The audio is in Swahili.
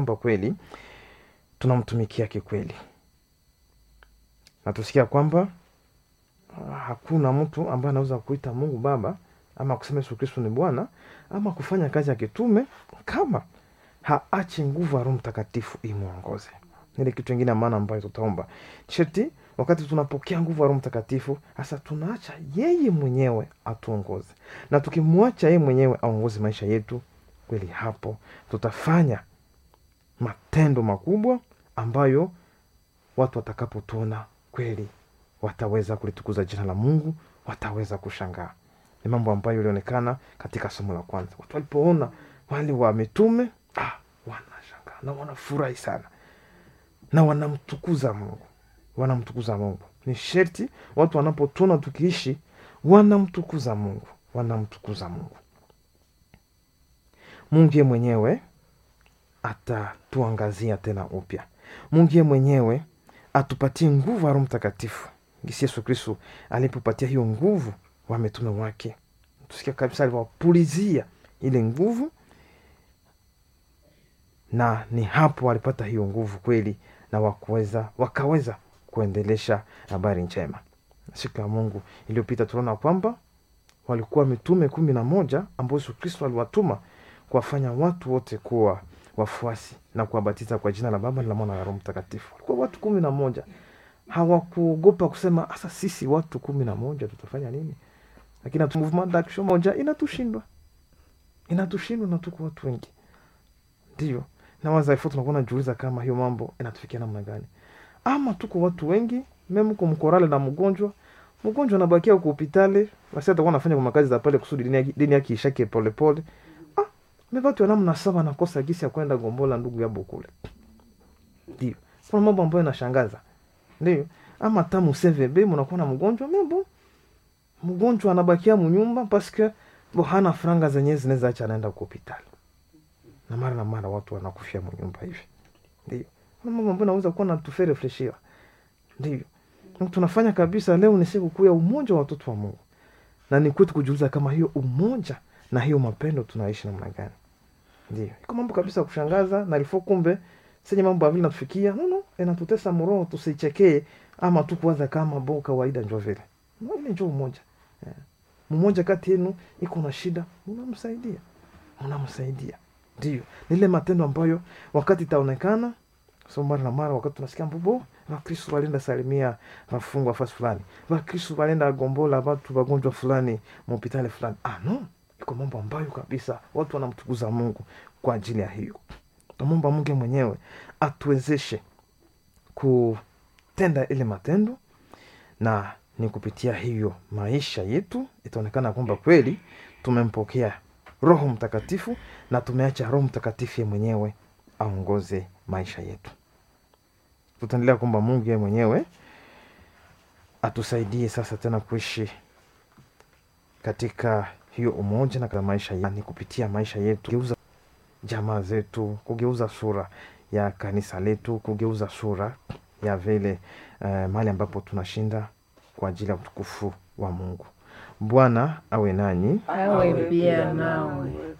kwamba kweli tunamtumikia kikweli na tusikia kwamba ah, hakuna mtu ambaye anaweza kuita mungu baba ama kusema yesu kristo ni bwana ama kufanya kazi ya kitume kama haachi nguvu ya roho mtakatifu imwongoze ile kitu ingine ya maana ambayo tutaomba sheti wakati tunapokea nguvu ya roho mtakatifu hasa tunaacha yeye mwenyewe atuongoze na tukimwacha yeye mwenyewe aongoze maisha yetu kweli hapo tutafanya matendo makubwa ambayo watu watakapotuona kweli wataweza kulitukuza jina la mungu wataweza kushangaa ni mambo ambayo ilionekana katika somo la kwanza watu walipoona wale wa mitume ah, wanashangaa na wanafurahi sana na wanamtukuza mungu wanamtukuza mungu ni sherti watu wanapotuona tukiishi wanamtukuza mungu wanamtukuza mungu mungu ye mwenyewe atatuangazia tena upya mungu ye mwenyewe atupatie nguvu ya roho mtakatifu gisi yesu kristu alipopatia hiyo nguvu wa mitume wake tusikia kabisa aliwapulizia ile nguvu na ni hapo walipata hiyo nguvu kweli na wakuweza wakaweza kuendelesha habari njema siku ya mungu iliyopita tunaona kwamba walikuwa mitume kumi na moja ambao yesu kristo aliwatuma kuwafanya watu wote kuwa wafuasi na kuwabatiza kwa jina la baba na la mwana na roho mtakatifu walikuwa watu kumi na moja hawakuogopa kusema hasa sisi watu kumi na moja tutafanya nini lakini hatu- movement d'action moja inatushindwa inatushindwa na tuko watu wengi ndio na wazaifu tunakuwa najiuliza kama hiyo mambo inatufikia namna gani ama tuko watu wengi memko mkorale na mgonjwa mgonjwa anabakia huko hopitali basi atakuwa anafanya kwa makazi za pale kusudi dini yake- dini yake ishake polepole ah, mevatu ya namna saba nakosa gisi ya kwenda gombola ndugu yabo kule ndio kuna mambo ambayo inashangaza ndio ama hata mcvb mnakuwa na mgonjwa mebo mgonjwa anabakia munyumba paske bo hana franga zenyewe zinaweza acha anaenda kwa hopitali na mara na mara watu wanakufia munyumba hivi ndio kuna mambo ambayo naweza kuwa natufe refleshia ndio Na tunafanya kabisa leo ni siku kuu ya umoja wa watoto wa mungu na ni kwetu kujiuliza kama hiyo umoja na hiyo mapendo tunaishi namna gani ndio iko mambo kabisa ya kushangaza na ilifo kumbe senye mambo avile natufikia nono inatutesa mroho tusichekee ama tu kuwaza kama bo kawaida njo vile no, ile njo umoja eh. mmoja kati yenu iko na shida unamsaidia unamsaidia ndio nile matendo ambayo wakati itaonekana so mara na mara wakati tunasikia mbobo vakristu walienda salimia vafungwa fasi fulani vakristu walienda gombola watu wagonjwa fulani mhopitali fulani ah no iko mambo ambayo kabisa watu wanamtukuza mungu kwa ajili ya hiyo tamomba mungu mwenyewe atuwezeshe kutenda ile matendo na ni kupitia hiyo maisha yetu itaonekana kwamba kweli tumempokea roho mtakatifu na tumeacha roho mtakatifu ye mwenyewe aongoze maisha yetu tutaendelea kwamba mungu ye mwenyewe atusaidie sasa tena kuishi katika hiyo umoja na katika maisha yetu, ni kupitia maisha yetu kugeuza jamaa zetu kugeuza sura ya kanisa letu kugeuza sura ya vile uh, mahali ambapo tunashinda kwa ajili ya utukufu wa mungu bwana awe nanyi awe pia nawe